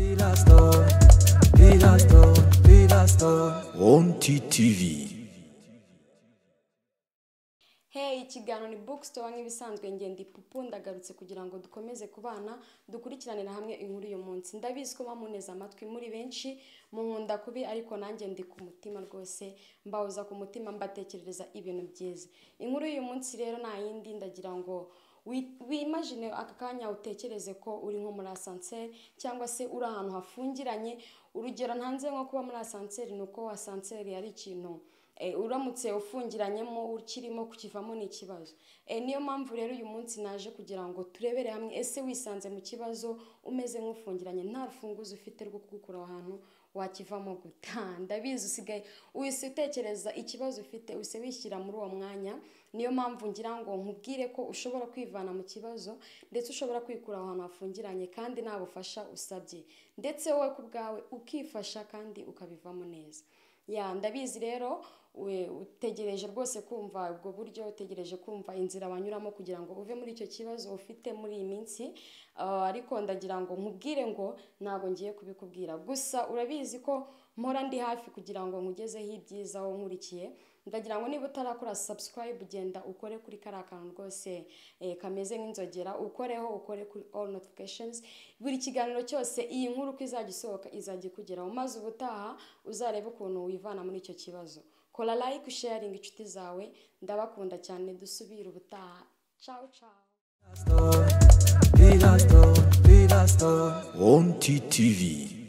Pilastor, Pilastor, Pilastor. Ronti TV. hey ikiganiro ni bookstore nk'ibisanzwe ngenda ipupu ndagarutse kugira ngo dukomeze kubana dukurikiranira hamwe inkuru uyu munsi ndabizi ko bamuneze amatwi muri benshi munkunda kubi ariko nanjye ndi ku mutima rwose mbawuza ku mutima mbatekerereza ibintu byiza inkuru y'uyu munsi rero nta yindi ndagira ngo wi- wimagine aka kanya utekereze ko uri nko muri asanseri cyangwa se uri ahantu hafungiranye urugero ntanze nko kuba muri asanseri ni uko asanseri ari ikintu Eh, uramutse ufungiranyemo ukirimo kukivamo ni ikibazo Eh, niyo mpamvu rero uyu munsi naje kugira ngo turebere hamwe ese wisanze mu kibazo umeze nk'ufungiranye nta rufunguzo ufite rwo kugukura aho hantu wakivamo guta ndabizi usigaye uhise utekereza ikibazo ufite uhise wishyira muri uwo mwanya niyo mpamvu ngira ngo nkubwire ko ushobora kwivana mu kibazo ndetse ushobora kwikura aho hantu hafungiranye kandi nta bufasha usabye ndetse wowe ku bwawe ukifasha kandi ukabivamo neza ya ndabizi rero we- utegereje rwose kumva ubwo buryo utegereje kumva inzira banyuramo kugira ngo uve muri icyo kibazo ufite muri iyi minsi Ah, ariko ndagira ngo nkubwire ngo ntabwo ngiye kubikubwira gusa urabizi ko mpora ndi hafi kugira ngo nkugezeho ibyiza wowe nkurikiye ndagira ngo niba utarakora subscribe genda ukore kuri kariya kantu rwose eh, kameze nk'inzogera ukoreho ukore kuri all notifications buri kiganiro cyose iyi nkuru uko izajya isohoka izajya ikugeraho maze ubutaha uzarebe ukuntu wivana muri icyo kibazo kora like sharing inshuti zawe ndabakunda cyane dusubire ubutaha ciao ciao Pilastor, Pilastor, Ronti TV.